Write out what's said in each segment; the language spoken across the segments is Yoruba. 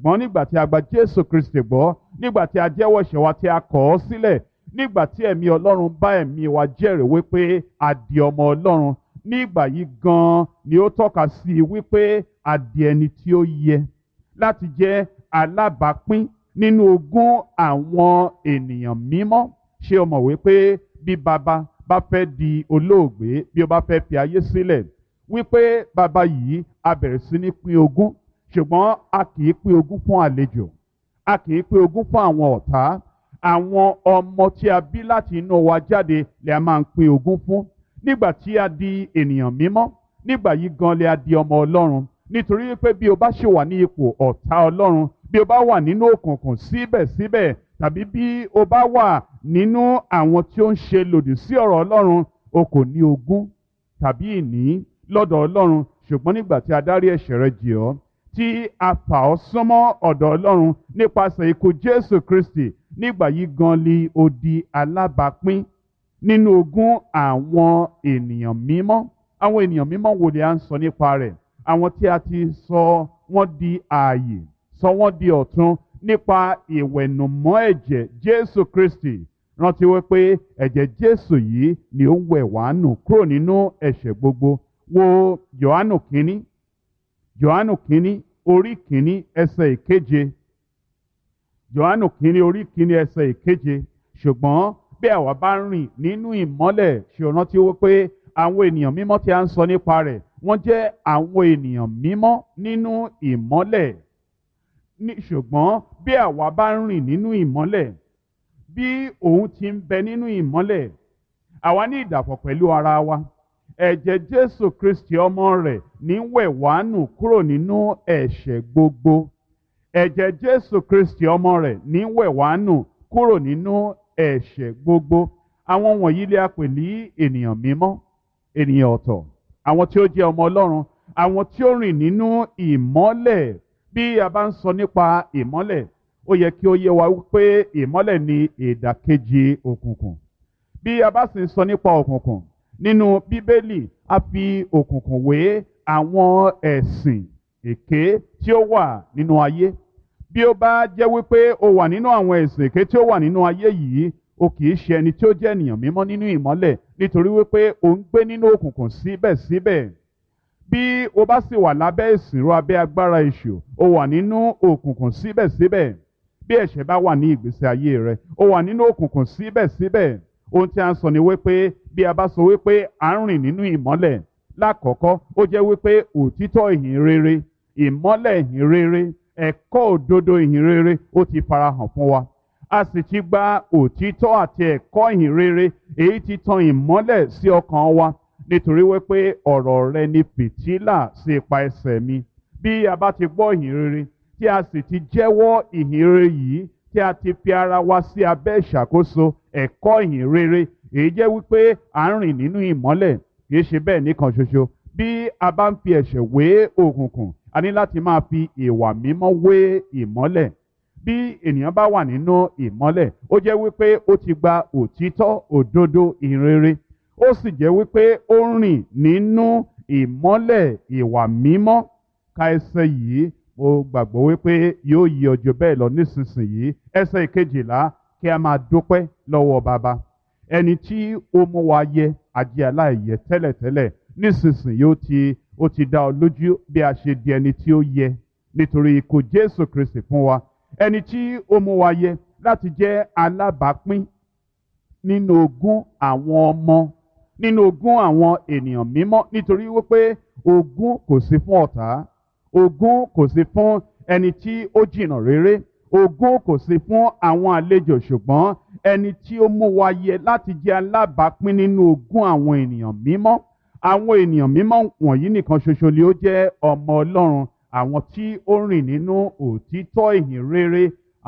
ṣùgbọ́n nígbà tí a gba Jésù Kristi gbọ́ nígbà tí a jẹ́wọ́ ẹ̀ṣẹ̀ wa tí a kọ̀ ọ́ sílẹ̀ nígbà tí ẹ̀mí Ọlọ́run bá ẹ̀mí wa jẹ́rìí wípé a di ọmọ Ọlọ́run nígbà yìí gan-an ni ó tọ́ka sí i wípé a di ẹni tí ó yẹ láti jẹ́ alábàápín nínú ogún àwọn ènìyàn mímọ́ ṣé o mọ̀ wípé bí baba bá fẹ́ di olóògbé bí ó bá fẹ́ fi ayé sílẹ̀ wípé baba yìí a bẹ̀rẹ̀ sí ní pín ogún ṣùgbọ́n a kì í pín ogún fún àlejò a kì í pín ogún fún àwọn ọ̀tá àwọn ọmọ tí a bí láti inú wa jáde lè a máa ń pín ogún fún nígbà tí a di ènìyàn mímọ́ nígbà yìí gan lè a di ọmọ Ọlọ́run nítorí wípé bí o bá ṣe wà ní ipò ọ̀tá Ọlọ́run bí o bá wà nínú òkùnkùn síbẹ̀síbẹ̀ tàbí bí o bá wà nínú àwọn tí ó ń ṣe lòdì sí ọ̀rọ̀ Ọlọ́run o kò ní ogún tàbí ìní lọ́dọ̀ Ọlọ́run ṣùgbọ́n nígbà tí a dárí ẹ̀ṣẹ̀ rẹ jì ọ́ tí a fà ọ́ súnmọ́ ọ̀dọ̀ Ọlọ́run nípasẹ̀ ikú Jésù Kristi nígbà yìí gan li o di alábàápín nínú ogún àwọn ènìyàn mímọ́ àwọn ènìyàn mímọ́ wo ni a ń sọ nípa rẹ̀ àwọn tí a ti sọ wọ́n di ààyè sọ wọ́n di ọ̀tun nípa ìwẹ̀nùmọ́ ẹ̀jẹ̀ Jésù Kristi rántí wípé ẹ̀jẹ̀ Jésù yìí ni ó ń wẹ̀ wá nù kúrò nínú ẹ̀ṣẹ̀ gbogbo wo Jòhánù kínní Jòhánù kínní orí kínní ẹsẹ̀ ìkeje Jòhánù kínní orí kínní ẹsẹ̀ ìkeje ṣùgbọ́n bí àwa bá rìn nínú ìmọ́lẹ̀ ṣe o rántí wípé àwọn ènìyàn mímọ́ tí a ń sọ nípa rẹ̀ wọ́n jẹ́ àwọn ènìyàn mímọ́ nínú ìmọ́lẹ̀ ní ṣùgbọ́n bí àwa bá rìn nínú ìmọ́lẹ̀ bí òun ti ń bẹ nínú ìmọ́lẹ̀ àwa ní ìdàpọ̀ pẹ̀lú ara wa ẹ̀jẹ̀ Jésù Kristi ọmọ rẹ̀ ní wẹ̀ wá nù kúrò nínú ẹ̀ṣẹ̀ gbogbo ẹ̀jẹ̀ Jésù Kristi ọmọ rẹ̀ ní wẹ̀ wá nù kúrò nínú ẹ̀ṣẹ̀ gbogbo àwọn wọ̀nyí lè a pè ní ènìyàn mímọ́ ènìyàn ọ̀tọ̀ àwọn tí ó jẹ́ ọmọ Ọlọ́run àwọn tí ó rìn nínú ìmọ́lẹ̀ bí a bá ń sọ nípa ìmọ́lẹ̀ ó yẹ kí ó yé wa wípé ìmọ́lẹ̀ ni ìdàkejì òkùnkùn bí a bá sì ń sọ nípa òkùnkùn nínú Bíbélì a fi òkùnkùn wé àwọn ẹ̀sìn èké tí ó wà nínú ayé bí ó bá jẹ́ wípé o wà nínú àwọn ẹ̀sìn èké tí ó wà nínú ayé yìí o kì í ṣe ẹni tí ó jẹ́ ènìyàn mímọ́ nínú ìmọ́lẹ̀ nítorí wípé o ń gbé nínú òkùnkùn síbẹ̀síbẹ̀ bí o bá sì wà lábẹ́ ìsìnrú abẹ́ agbára èṣù o wà nínú òkùnkùn síbẹ̀síbẹ̀ bí ẹ̀ṣẹ̀ bá wà ní ìgbésí ayé rẹ o wà nínú òkùnkùn síbẹ̀síbẹ̀ ohun tí a ń sọ ni wípé bí a bá sọ wípé à ń rìn nínú ìmọ́lẹ̀ lákọ̀ọ́kọ́ ó jẹ́ wípé òtítọ́ ìhìn rere ìmọ́lẹ̀ ìhìn rere ẹ̀kọ́ òdodo ìhìn rere ó ti farahàn fún wa a sì ti gba òtítọ́ àti ẹ̀kọ́ ìhìn rere èyí tí tan ìmọ́lẹ̀ sí ọkàn wa nítorí wípé ọ̀rọ̀ rẹ ni fìtílà sí ipa ẹsẹ̀ mi bí a bá ti gbọ́ ìhìn rere tí a sì ti jẹ́wọ́ ìhìn rere yìí tí a ti fi ara wa sí abẹ́ ìṣàkóso ẹ̀kọ́ ìhìn rere èyí jẹ́ wípé à ń rìn nínú ìmọ́lẹ̀ kì í ṣe bẹ́ẹ̀ nìkan ṣoṣo bí a bá ń fi ẹ̀ṣẹ̀ wé òkùnkùn a ní láti máa fi ìwà mímọ́ wé ìmọ́lẹ̀ bí ènìyàn bá wà nínú ìmọ́lẹ̀ ó jẹ́ wípé ó ti gba òtítọ́ òdodo ìrere ó sì jẹ́ wípé ó ń rìn nínú ìmọ́lẹ̀ ìwà mímọ́ ka ẹsẹ̀ yìí mo gbàgbọ́ wípé yóò yí ọjọ́ bẹ́ẹ̀ lọ nísinsìnyí ẹsẹ̀ ìkejìlá kí a máa dúpẹ́ lọ́wọ́ bàbá ẹni tí ó mú wa yẹ ajé aláìyẹ tẹ́lẹ̀tẹ́lẹ̀ nísinsìnyí ó ti ó ti dá ọ lójú bí a ṣe di ẹni tí ó yẹ nítorí ikú Jésù Kristi fún wa ẹni tí ó mú wa yẹ láti jẹ́ alábàápín nínú ogún àwọn ọmọ nínú ogún àwọn ènìyàn mímọ́ nítorí wípé ogún kò sí fún ọ̀tá ogún kò sí fún ẹni tí ó jìnnà réré ogún kò sí fún àwọn àlejò ṣùgbọ́n ẹni tí ó mú wa yẹ láti jẹ́ alábàápín nínú ogún àwọn ènìyàn mímọ́ àwọn ènìyàn mímọ́ wọ̀nyí nìkan ṣoṣo ni ó jẹ́ ọmọ Ọlọ́run àwọn tí ó rìn nínú òtítọ́ ìhìn rere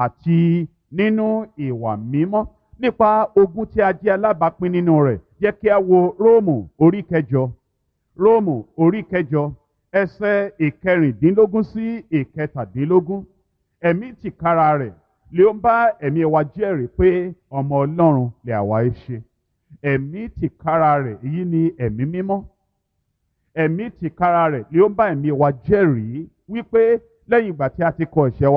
àti nínú ìwà mímọ́ nípa ogún tí a jẹ́ alábàápín nínú rẹ̀ jẹ́ kí a wo Róòmù orí kẹjọ Róòmù orí kẹjọ ẹsẹ̀ ìkẹrìndínlógún sí ìkẹtàdínlógún ẹ̀mí tìkára rẹ̀ lè ó ń bá ẹ̀mí wa jẹ́rìí pé ọmọ Ọlọ́run lè àwa ẹ ṣe ẹ̀mí tìkára rẹ̀ èyí ni ẹ̀mí mímọ́ ẹ̀mí tìkára rẹ̀ lè ó ń bá ẹ̀mí wa jẹ́rìí wípé lẹ́yìn ìgbà tí a ti kọ ẹ̀ṣẹ̀ wa